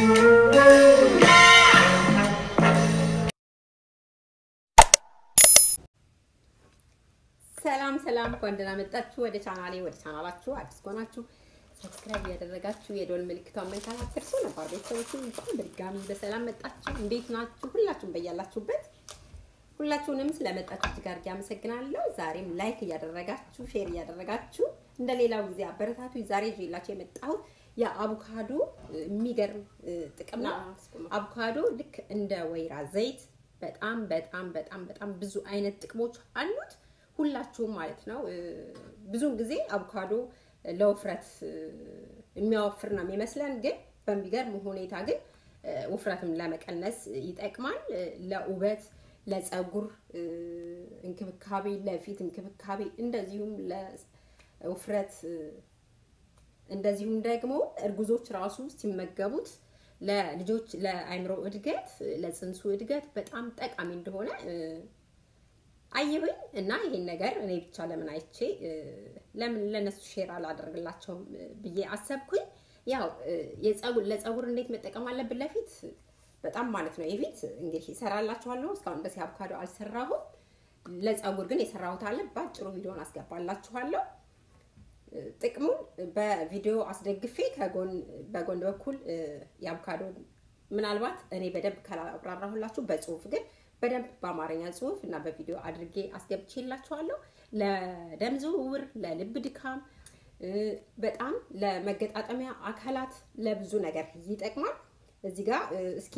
ሰላም ሰላም፣ እንኳን ደህና መጣችሁ ወደ ቻናሌ። ወደ ቻናላችሁ አዲስ ከሆናችሁ ሰብስክራይብ እያደረጋችሁ የደወል ምልክቷን መንካት አትርሱ። ነባር ቤተሰቦች እንኳን በድጋሚ በሰላም መጣችሁ። እንዴት ናችሁ? ሁላችሁም በያላችሁበት ሁላችሁንም ስለመጣችሁ እጅግ አድርጌ አመሰግናለሁ። ዛሬም ላይክ እያደረጋችሁ ሼር እያደረጋችሁ እንደ ሌላው ጊዜ አበረታቱ። ዛሬ ይዤላችሁ የመጣሁት የአቮካዶ የሚገርም ጥቅም ነው። አቮካዶ ልክ እንደ ወይራ ዘይት በጣም በጣም በጣም በጣም ብዙ አይነት ጥቅሞች አሉት። ሁላችሁም ማለት ነው። ብዙውን ጊዜ አቮካዶ ለውፍረት የሚያወፍር ነው የሚመስለን፣ ግን በሚገርም ሁኔታ ግን ውፍረትም ለመቀነስ ይጠቅማል። ለውበት፣ ለፀጉር እንክብካቤ፣ ለፊት እንክብካቤ እንደዚሁም ለውፍረት እንደዚሁም ደግሞ እርጉዞች ራሱ ሲመገቡት ለልጆች ለአይምሮ እድገት ለፅንሱ እድገት በጣም ጠቃሚ እንደሆነ አየሁኝ እና ይሄን ነገር እኔ ብቻ ለምን አይቼ ለምን ለነሱ ሼር አላደርግላቸውም ብዬ አሰብኩኝ። ያው ለፀጉር እንዴት መጠቀም አለብን ለፊት በጣም ማለት ነው። የፊት እንግዲህ ይሰራላችኋለሁ። እስካሁን ድረስ አቮካዶ አልሰራሁም። ለፀጉር ግን የሰራሁት አለ። በአጭሩ ቪዲዮን አስገባላችኋለሁ። ጥቅሙን በቪዲዮ አስደግፌ ከጎን በጎን በኩል የአቮካዶ ምናልባት እኔ በደንብ ካላብራራሁላችሁ በጽሁፍ ግን በደንብ በአማርኛ ጽሁፍ እና በቪዲዮ አድርጌ አስገብቼላችኋለሁ። ለደም ዝውውር፣ ለልብ ድካም፣ በጣም ለመገጣጠሚያ አካላት ለብዙ ነገር ይጠቅማል። እዚህ ጋር እስኪ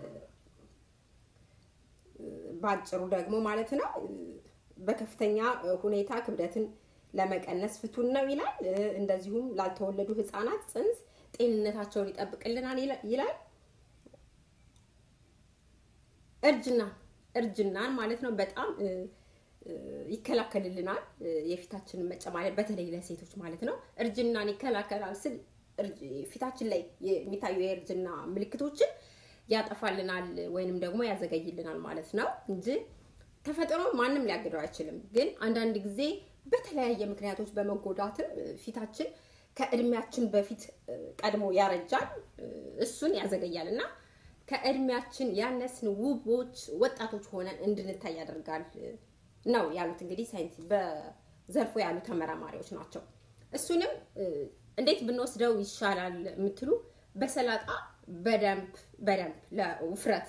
በአጭሩ ደግሞ ማለት ነው በከፍተኛ ሁኔታ ክብደትን ለመቀነስ ፍቱን ነው ይላል። እንደዚሁም ላልተወለዱ ህፃናት ጽንስ ጤንነታቸውን ይጠብቅልናል ይላል። እርጅና እርጅናን ማለት ነው በጣም ይከላከልልናል። የፊታችንን መጨማደድ በተለይ ለሴቶች ማለት ነው እርጅናን ይከላከላል ስል ፊታችን ላይ የሚታዩ የእርጅና ምልክቶችን ያጠፋልናል ወይንም ደግሞ ያዘገይልናል ማለት ነው እንጂ ተፈጥሮ ማንም ሊያግደው አይችልም። ግን አንዳንድ ጊዜ በተለያየ ምክንያቶች በመጎዳትም ፊታችን ከእድሜያችን በፊት ቀድሞ ያረጃል፣ እሱን ያዘገያል እና ከእድሜያችን ያነስን ውቦች ወጣቶች ሆነን እንድንታይ ያደርጋል ነው ያሉት። እንግዲህ ሳይንስ በዘርፉ ያሉ ተመራማሪዎች ናቸው። እሱንም እንዴት ብንወስደው ይሻላል የምትሉ በሰላጣ በደንብ በደንብ ለውፍረት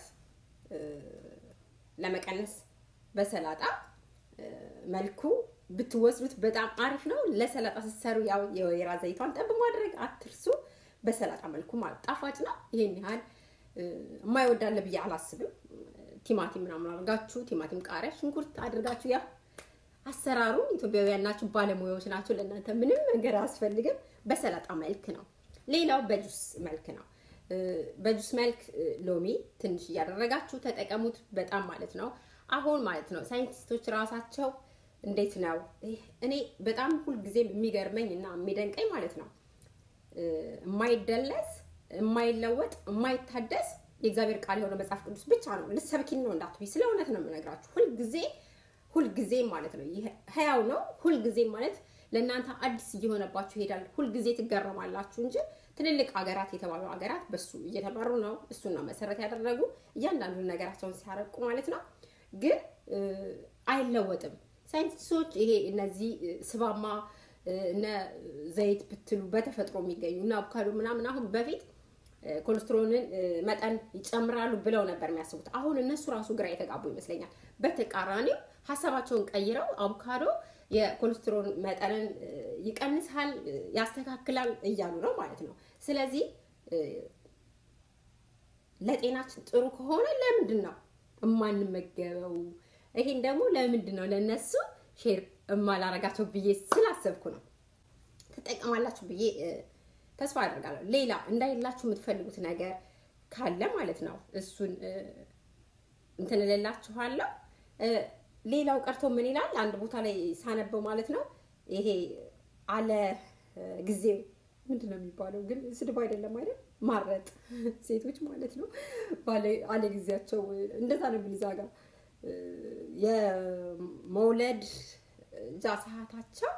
ለመቀነስ በሰላጣ መልኩ ብትወስዱት በጣም አሪፍ ነው። ለሰላጣ ስትሰሩ ያው የወይራ ዘይቷን ጠብ ማድረግ አትርሱ። በሰላጣ መልኩ ማለት ጣፋጭ ነው። ይሄን ያህል የማይወዳለ ብዬ አላስብም። ቲማቲም ምናምን አድርጋችሁ ቲማቲም፣ ቃሪያ፣ ሽንኩርት አድርጋችሁ ያው አሰራሩ ኢትዮጵያውያን ናችሁ፣ ባለሙያዎች ናቸው። ለእናንተ ምንም ነገር አያስፈልግም። በሰላጣ መልክ ነው። ሌላው በጁስ መልክ ነው። በጁስ መልክ ሎሚ ትንሽ እያደረጋችሁ ተጠቀሙት። በጣም ማለት ነው አሁን ማለት ነው ሳይንቲስቶች ራሳቸው እንዴት ነው እኔ በጣም ሁልጊዜም የሚገርመኝ እና የሚደንቀኝ ማለት ነው የማይደለስ የማይለወጥ የማይታደስ የእግዚአብሔር ቃል የሆነ መጽሐፍ ቅዱስ ብቻ ነው። ልትሰብኪን ነው እንዳትሉኝ፣ ስለ እውነት ነው የምነግራችሁ። ሁልጊዜ ሁልጊዜ ማለት ነው ህያው ነው። ሁልጊዜ ማለት ለእናንተ አዲስ እየሆነባችሁ ይሄዳል። ሁልጊዜ ትገረማላችሁ እንጂ ትልልቅ ሀገራት የተባሉ ሀገራት በሱ እየተመሩ ነው። እሱን ነው መሰረት ያደረጉ እያንዳንዱን ነገራቸውን ሲያረቁ ማለት ነው። ግን አይለወጥም። ሳይንቲስቶች ይሄ እነዚህ ስባማ እነ ዘይት ብትሉ በተፈጥሮ የሚገኙ እና አቮካዶ ምናምን አሁን በፊት ኮሌስትሮልን መጠን ይጨምራሉ ብለው ነበር የሚያስቡት። አሁን እነሱ ራሱ ግራ የተጋቡ ይመስለኛል። በተቃራኒው ሀሳባቸውን ቀይረው አቮካዶ የኮሌስትሮል መጠንን ይቀንሳል፣ ያስተካክላል እያሉ ነው ማለት ነው። ስለዚህ ለጤናችን ጥሩ ከሆነ ለምንድን ነው የማንመገበው? ይሄን ደግሞ ለምንድን ነው ለነሱ ሼር የማላረጋቸው ብዬ ስላሰብኩ ነው። ትጠቀማላችሁ ብዬ ተስፋ አደርጋለሁ። ሌላ እንዳይላችሁ የምትፈልጉት ነገር ካለ ማለት ነው እሱን እንትን እልላችኋለሁ። ሌላው ቀርቶ ምን ይላል አንድ ቦታ ላይ ሳነበው ማለት ነው ይሄ አለ ጊዜ ምንድን ነው የሚባለው? ግን ስድብ አይደለም አይደል? ማረጥ ሴቶች ማለት ነው አለ ጊዜያቸው እንደዛ ነው የሚል እዛ ጋር የመውለድ እዛ ሰዓታቸው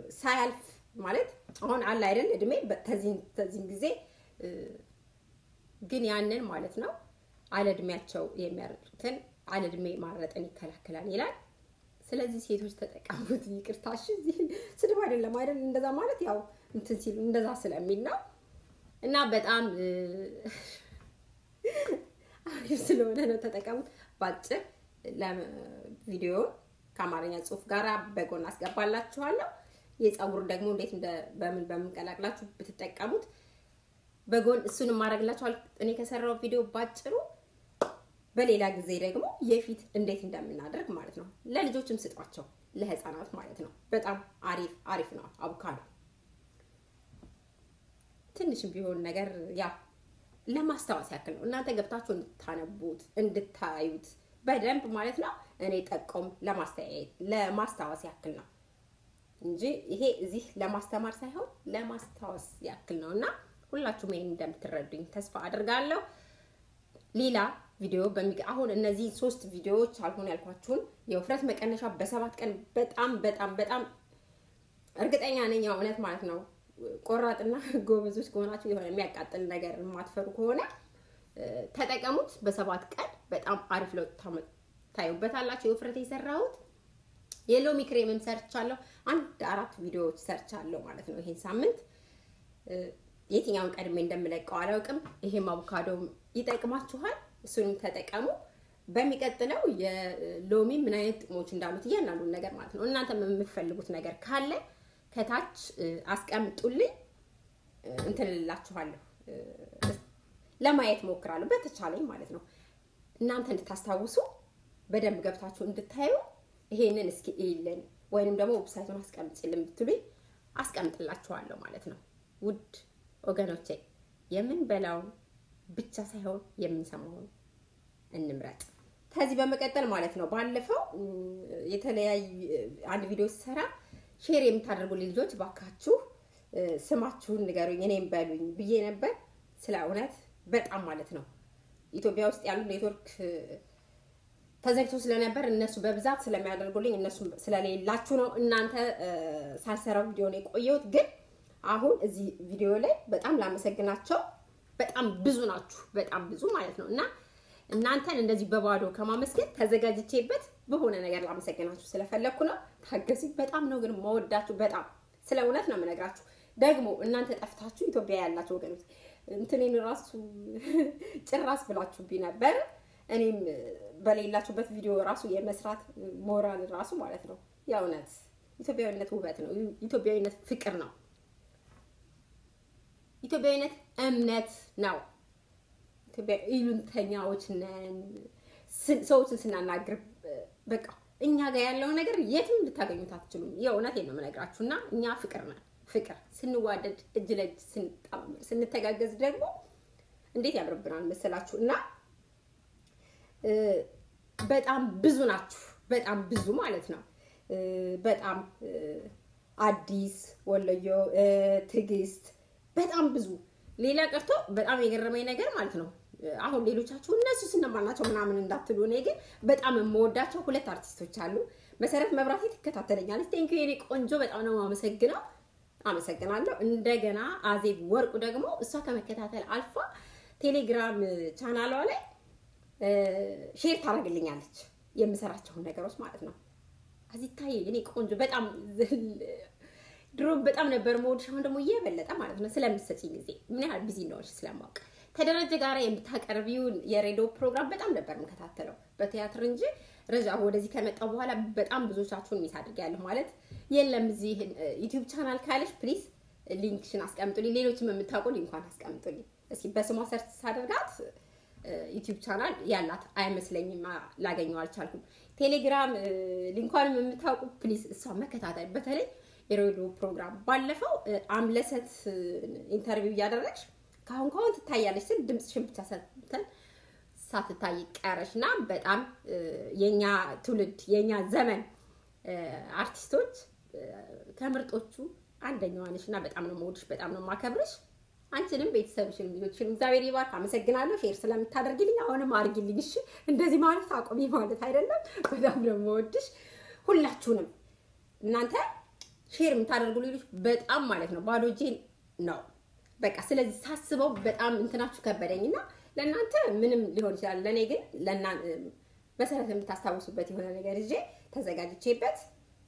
ሳያልፍ ማለት አሁን አለ አይደል እድሜ ተዚህን ጊዜ ግን ያንን ማለት ነው አለእድሜያቸው የሚያረጡትን አለእድሜ ማረጥን ይከላከላል ይላል። ስለዚህ ሴቶች ተጠቀሙት። ይቅርታሽ እዚህ ስድብ አይደለም አይደል? እንደዛ ማለት ያው እንትን ሲሉ እንደዛ ስለሚል ነው እና በጣም አሪፍ ስለሆነ ነው ተጠቀሙት። ባጭር ቪዲዮ ከአማርኛ ጽሑፍ ጋር በጎን አስገባላችኋለሁ። የፀጉር ደግሞ እንዴት እንደ በምን በምን ቀላቅላችሁ ብትጠቀሙት በጎን እሱንም ማድረግላችኋል። እኔ ከሰራው ቪዲዮ ባጭሩ በሌላ ጊዜ ደግሞ የፊት እንዴት እንደምናደርግ ማለት ነው። ለልጆችም ስጧቸው፣ ለህፃናት ማለት ነው። በጣም አሪፍ አሪፍ ነው አቮካዶ። ትንሽም ቢሆን ነገር ያው ለማስታወስ ያክል ነው። እናንተ ገብታችሁ እንድታነቡት እንድታዩት በደንብ ማለት ነው። እኔ ጠቆም ለማስተያየት ለማስታወስ ያክል ነው እንጂ ይሄ እዚህ ለማስተማር ሳይሆን ለማስታወስ ያክል ነው እና ሁላችሁም ይሄን እንደምትረዱኝ ተስፋ አድርጋለሁ። ሌላ ቪዲዮ በሚገ አሁን እነዚህ ሶስት ቪዲዮዎች አልሆን ያልኳችሁን የውፍረት መቀነሻ በሰባት ቀን በጣም በጣም በጣም እርግጠኛ ነኝ እውነት ማለት ነው። ቆራጥና ጎበዞች ከሆናችሁ የሆነ የሚያቃጥል ነገር የማትፈሩ ከሆነ ተጠቀሙት። በሰባት ቀን በጣም አሪፍ ለውጥ ታዩበታላችሁ። የውፍረት የሰራሁት የሎሚ ክሬምም ሰርቻለሁ። አንድ አራት ቪዲዮዎች ሰርቻለሁ ማለት ነው ይሄን ሳምንት የትኛውን ቀድሜ እንደምለቀው አላውቅም። ይሄም አቮካዶ ይጠቅማችኋል። እሱንም ተጠቀሙ። በሚቀጥለው የሎሚ ምን አይነት ጥቅሞች እንዳሉት እያንዳንዱን ነገር ማለት ነው እናንተም የምትፈልጉት ነገር ካለ ከታች አስቀምጡልኝ፣ እንትን እላችኋለሁ። ለማየት ሞክራለሁ በተቻለኝ ማለት ነው። እናንተ እንድታስታውሱ በደንብ ገብታችሁ እንድታዩ ይሄንን እስኪ እይልን ወይንም ደግሞ ዌብሳይቱን አስቀምጭልን ብትሉኝ አስቀምጥላችኋለሁ ማለት ነው። ውድ ወገኖቼ የምንበላውን ብቻ ሳይሆን የምንሰማውን እንምረጥ። ከዚህ በመቀጠል ማለት ነው ባለፈው የተለያዩ አንድ ቪዲዮ ሲሰራ ሼር የምታደርጉልኝ ልጆች ባካችሁ ስማችሁን ንገሩኝ እኔም በሉኝ ብዬ ነበር። ስለ እውነት በጣም ማለት ነው ኢትዮጵያ ውስጥ ያሉ ኔትወርክ ተዘግቶ ስለነበር እነሱ በብዛት ስለሚያደርጉልኝ እነሱ ስለሌላችሁ ነው እናንተ ሳልሰራው ቪዲዮ ነው የቆየሁት። ግን አሁን እዚህ ቪዲዮ ላይ በጣም ላመሰግናቸው በጣም ብዙ ናችሁ፣ በጣም ብዙ ማለት ነው እና እናንተን እንደዚህ በባዶ ከማመስገን ተዘጋጅቼበት በሆነ ነገር ላመሰግናችሁ ስለፈለግኩ ነው። ታገሲ። በጣም ነው ግን መወዳችሁ፣ በጣም ስለ እውነት ነው የምነግራችሁ። ደግሞ እናንተ ጠፍታችሁ ኢትዮጵያ ያላችሁ ወገኖች እንትኔን ራሱ ጭራስ ብላችሁብኝ ነበር። እኔም በሌላችሁበት ቪዲዮ ራሱ የመስራት ሞራል ራሱ ማለት ነው። የእውነት ኢትዮጵያዊነት ውበት ነው። ኢትዮጵያዊነት ፍቅር ነው። ኢትዮጵያዊነት እምነት ነው። ኢሉንተኛዎች ነን። ሰዎችን ስናናግር በቃ እኛ ጋር ያለውን ነገር የትም ልታገኙት አትችሉም። የእውነቴን ነው የምነግራችሁ እና እኛ ፍቅር ነን። ፍቅር ስንዋደድ፣ እጅ ለእጅ ስንተጋገዝ ደግሞ እንዴት ያምርብናል መሰላችሁ እና በጣም ብዙ ናችሁ። በጣም ብዙ ማለት ነው። በጣም አዲስ ወሎዮ፣ ትዕግስት፣ በጣም ብዙ ሌላ ቀርቶ በጣም የገረመኝ ነገር ማለት ነው አሁን ሌሎቻችሁ እነሱ ስነማን ናቸው ምናምን እንዳትሉ፣ እኔ ግን በጣም የምወዳቸው ሁለት አርቲስቶች አሉ። መሰረት መብራቴ ትከታተለኛለች። ቴንኪ የኔ ቆንጆ በጣም ነው የማመሰግነው። አመሰግናለሁ። እንደገና አዜብ ወርቁ ደግሞ እሷ ከመከታተል አልፋ ቴሌግራም ቻናሏ ላይ ሼር ታደርግልኛለች የምሰራቸውን ነገሮች ማለት ነው። አዚታይ እኔ ቆንጆ በጣም ድሮ በጣም ነበር መወድሽ፣ አሁን ደግሞ እየበለጠ ማለት ነው ስለምትሰጪኝ ጊዜ ምን ያህል ቢዚ እንደሆንሽ ስለማውቅ ከደረጀ ጋር የምታቀርቢውን የሬዲዮ ፕሮግራም በጣም ነበር የምከታተለው በቲያትር እንጂ ረጃ ወደዚህ ከመጣው በኋላ በጣም ብዙዎቻችሁን ሚስ አድርጊያለሁ ማለት የለም። እዚህ ዩቲዩብ ቻናል ካለሽ ፕሊዝ ሊንክሽን አስቀምጡልኝ። ሌሎችም የምታውቁ ሊንኳን አስቀምጡልኝ። እስኪ በስሟ ሰርች ሳደርጋት ዩቲዩብ ቻናል ያላት አይመስለኝም፣ ላገኘው አልቻልኩም። ቴሌግራም ሊንኳንም የምታውቁ ፕሊዝ እሷ መከታተል በተለይ የሬዲዮ ፕሮግራም ባለፈው አምለሰት ኢንተርቪው እያደረግሽ ካሁን ካሁን ትታያለች ስል ድምፅሽን ብቻ ሰምተን ሳትታይ ቀረሽ እና በጣም የኛ ትውልድ የኛ ዘመን አርቲስቶች ከምርጦቹ አንደኛዋ ነሽ እና በጣም ነው የምወድሽ፣ በጣም ነው የማከብርሽ። አንቺንም ቤተሰብሽንም ልጆችሽንም እግዚአብሔር ይባርክ። አመሰግናለሁ ሼር ስለምታደርግልኝ። አሁንም አድርጊልኝ እሺ። እንደዚህ ማለት አቁሚ ማለት አይደለም። በጣም ነው የምወድሽ ሁላችሁንም እናንተ ሼር የምታደርጉ ልጆች በጣም ማለት ነው ባዶ እጄን ነው በቃ። ስለዚህ ሳስበው በጣም እንትናችሁ ከበደኝና ለእናንተ ምንም ሊሆን ይችላል። ለእኔ ግን መሰረት የምታስታውሱበት የሆነ ነገር ይዤ ተዘጋጅቼበት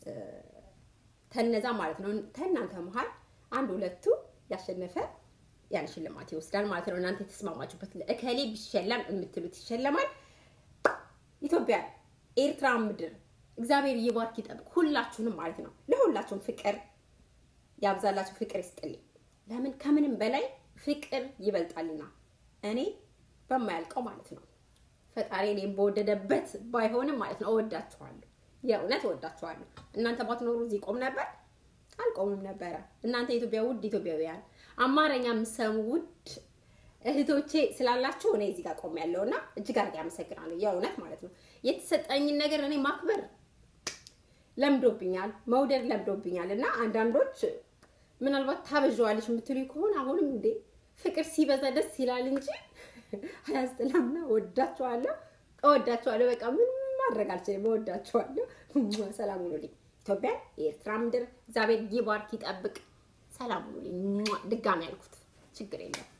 ተነዛ ማለት ነው። ከእናንተ መሀል አንድ ሁለቱ ያሸነፈ ያን ሽልማት ይወስዳል ማለት ነው። እናንተ የተስማማችሁበት እከሌ ቢሸለም የምትሉት ይሸለማል። ኢትዮጵያ፣ ኤርትራ ምድር እግዚአብሔር ይባርክ ይጠብቅ ሁላችሁንም ማለት ነው። ለሁላችሁም ፍቅር ያብዛላችሁ፣ ፍቅር ይስጥልኝ። ለምን ከምንም በላይ ፍቅር ይበልጣልና እኔ በማያልቀው ማለት ነው ፈጣሪ እኔም በወደደበት ባይሆንም ማለት ነው እወዳችኋለሁ። የእውነት እወዳችኋለሁ። እናንተ ባትኖሩ እዚህ ቆም ነበር አልቆምም ነበረ። እናንተ የኢትዮጵያ ውድ ኢትዮጵያውያን አማርኛ የምትሰሙ ውድ እህቶቼ ስላላችሁ እኔ እዚህ ጋር ቆም ያለው እና እጅግ አድርጌ አመሰግናለሁ። የእውነት ማለት ነው የተሰጠኝን ነገር እኔ ማክበር ለምዶብኛል፣ መውደድ ለምዶብኛል። እና አንዳንዶች ምናልባት ታበዣዋለች የምትሉ ከሆነ አሁንም እንዴ ፍቅር ሲበዛ ደስ ይላል እንጂ አያስጥላምና ወዳችኋለሁ፣ እወዳችኋለሁ። በቃ ምንም ማድረግ አልችልም። እወዳችኋለሁ። ሰላም ሁኑልኝ። ኢትዮጵያ የኤርትራ ምድር እግዚአብሔር ይባርክ ይጠብቅ። ሰላም ሁኑልኝ። ድጋሚ ያልኩት ችግር የለም።